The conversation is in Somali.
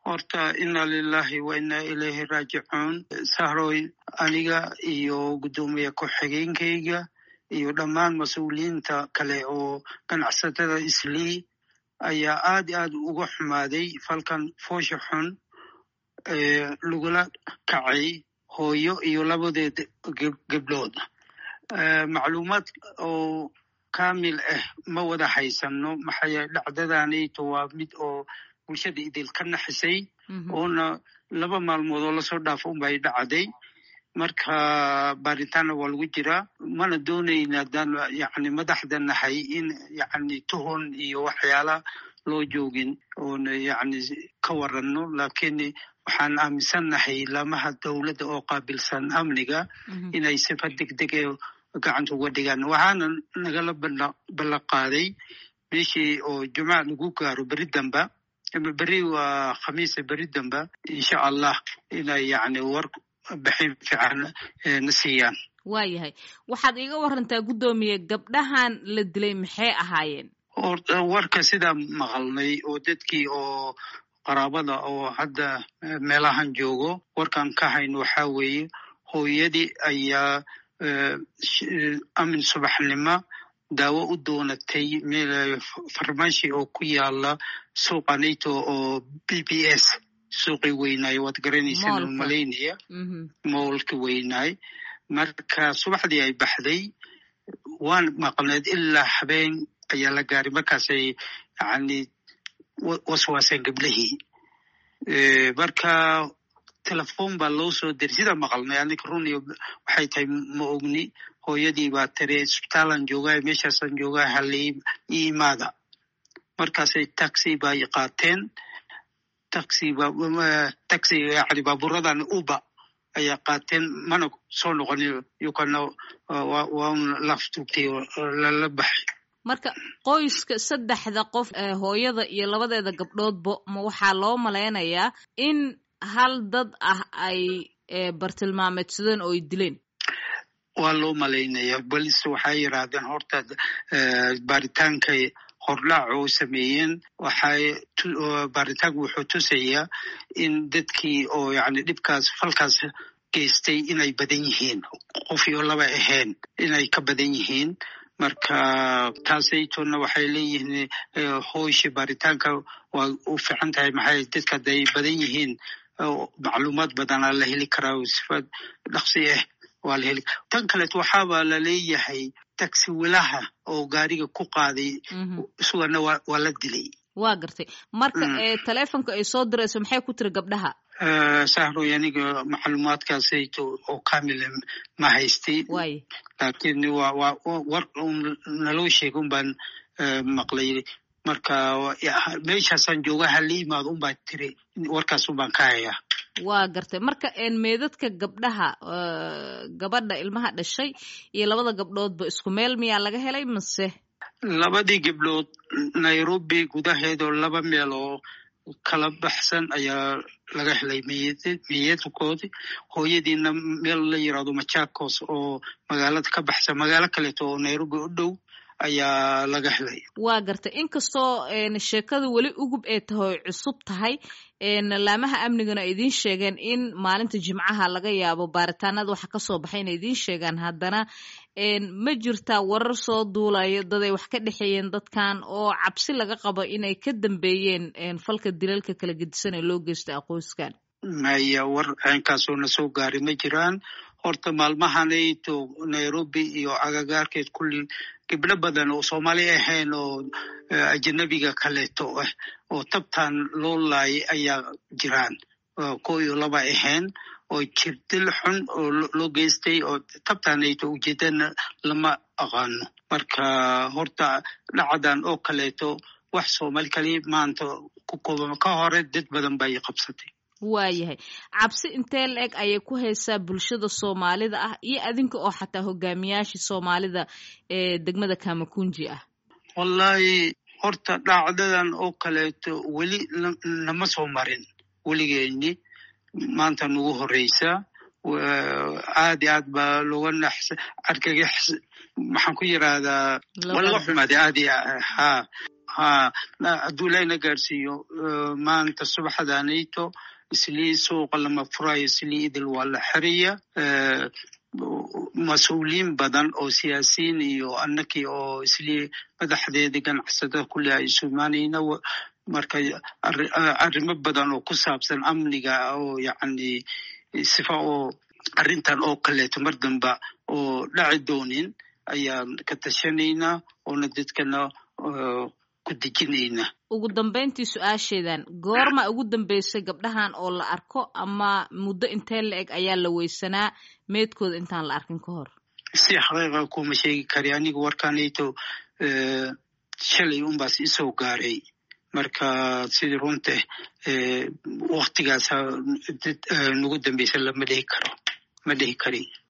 horta inna lilahi wa inna ilayhi raajicuun sahroy aniga iyo guddoomiye ku-xigeenkayga iyo dhammaan mas-uuliyiinta kale oo ganacsatada islii ayaa aad i aad uga xumaaday falkan foosha xun lagula kacay hooyo iyo labadeed gebdhood macluumaad oo kamil ah ma wada haysano maxaa dhacdadanayto waa mid oo bulshada idil ka naxisay oona laba maalmood oo lasoo dhaafo unbay dhacday marka baaritaanna waa lagu jiraa mana doonayna adaan yani madaxda nahay in yani tuhon iyo waxyaala loo joogin oona yani ka waranno lakiin waxaan aaminsannahay lamaha dowladda oo qaabilsan amniga inay sifa degdeg ee gacanta uga dhigaan waxaana nagala ballan qaaday meeshii oo jumca lagu gaaro beri damba beri waa khamiisa beri damba insha allah inay yani war bixin fiican na siiyaan waayahay waxaad iiga warantaa guddoomiye gabdhahan la dilay maxay ahaayeen warka sidaa maqalnay oo dadkii oo qaraabada oo hadda meelahan joogo warkan ka hayn waxaa weeye hooyadii ayaa amin subaxnimo daawo u doonatay meel farmashi oo ku yaala suuqa nato oo b b s suuqii weynaay waad garanaysaan oo malaynaya moolki weynaay marka subaxdii ay baxday waan maqneed ilaa habeen ayaa la gaaray markaasay yani waswaaseen gablihii marka telefon baa loo soo diray sidaa maqalnay anika runiyo waxay tahay ma ogni hooyadii baa tiri isbitaalan joogaa meeshaasaan joogaa halii ii imaada markaasay taxi bay qaateen taxi taxi yani baaburadan uba ayaa qaateen mana soo noqonin yukana waa un laftugtay lala baxay marka qoyska saddexda qof hooyada iyo labadeeda gabdhoodba ma waxaa loo malaynayaa in hal dad ah ay bartilmaameedsadeen oo ay dileen waa loo malaynaya balse waxay yidhaahdeen horta baaritaankay hordhaac oo sameeyeen waxay baaritaanku wuxuu tusayaa in dadkii oo yani dhibkaas falkaas geystay inay badan yihiin qof iyo laba ahayn inay ka badan yihiin marka taasaytona waxay leeyihiin hooshi baaritaanka waa u fiican tahay maxay dadka haday badan yihiin macluumaad badanaa la heli karaa sifa dhaqsi ah waa la heli tan kaleeto waxaaba la leeyahay taxi wilaha oo gaariga ku qaaday isugana waa la dilay waa gartay marka telefonka ay soo dirayso maxay ku tiri gabdhaha sahroy aniga macluumaadkaasayto oo kamila ma haystay laakiin waa waa war un naloo sheega un baan maqlay marka meeshaasaan jooga hala imaado un baa tiri warkaas un baan ka hayaa waa gartay marka meedadka gabdhaha gabadha ilmaha dhashay iyo labada gabdhoodba isku meel miyaa laga helay mase labadii gabdhood nairobi gudaheedoo laba meel oo kala baxsan ayaa laga helay miyadkoodi hooyadiina meel la yirahdo machakos oo magaalada ka baxsan magaalo kaleeto oo nairobi u dhow ayaa laga helay waa gartay inkastoo sheekada weli ugub ee tahay cusub tahay laamaha amnigana ay idiin sheegeen in maalinta jimcaha laga yaabo baaritaanada waxa kasoo baxay inay idiin sheegaan haddana ma jirtaa warar soo duulayo daday wax ka dhexeeyeen dadkan oo cabsi laga qabo inay ka dambeeyeen falka dilalka kala gedisan ee loo geystay aqoyskan maya war caynkaasoo na soo gaari ma jiraan horta maalmahanayto nairobi iyo agagaarkeed kulli gibdho badan oo soomaali ahayn oo ajanabiga kaleeto ah oo tabtan loo laayay ayaa jiraan ko iyo laba ahayn oo jirdil xun oo loo geystay oo tabtanayto ujeedana lama aqaano marka horta dhacdan oo kaleeto wax soomaali kaliya maanta ku kooban ka hore dad badan bay qabsatay waayahay cabsi intee la eg ayay ku haysaa bulshada soomaalida ah iyo adinka oo xataa hogaamiyaashii soomaalida ee degmada kamakunji ah wallahi horta dhacdadan oo kaleeto weli nama soo marin weligeeni maanta nagu horeysa aad iyo aad baa looga naxsa argagax maxaan ku yirahdaa waa laga xumaaday aad iyo ha ha hadduu ilaahina gaarsiiyo maanta subaxdanayto islii suuqa lama furayo islii idil waa la xiraya mas-uuliyiin badan oo siyaasiyiin iyo annakii oo islii madaxdeedii ganacsatada kulli ay isu imaanayna marka arrimo badan oo ku saabsan amniga oo yacni sifa oo arrintan oo kaleeto mar damba oo dhaci doonin ayaan ka tashanaynaa oona dadkana ku dejinaynaa ugu dambayntii su-aasheedan goorma ugu dambeysay gabdhahan oo la arko ama muddo intee la eg ayaa la weysanaa meedkooda intaan la arkin ka hor si xaqiiqa kuma sheegi kari aniga warkanayto shalay unbaas isoo gaaray marka sidii runta waktigaasa nagu dambeysa lama dhihi karo ma dhihi kari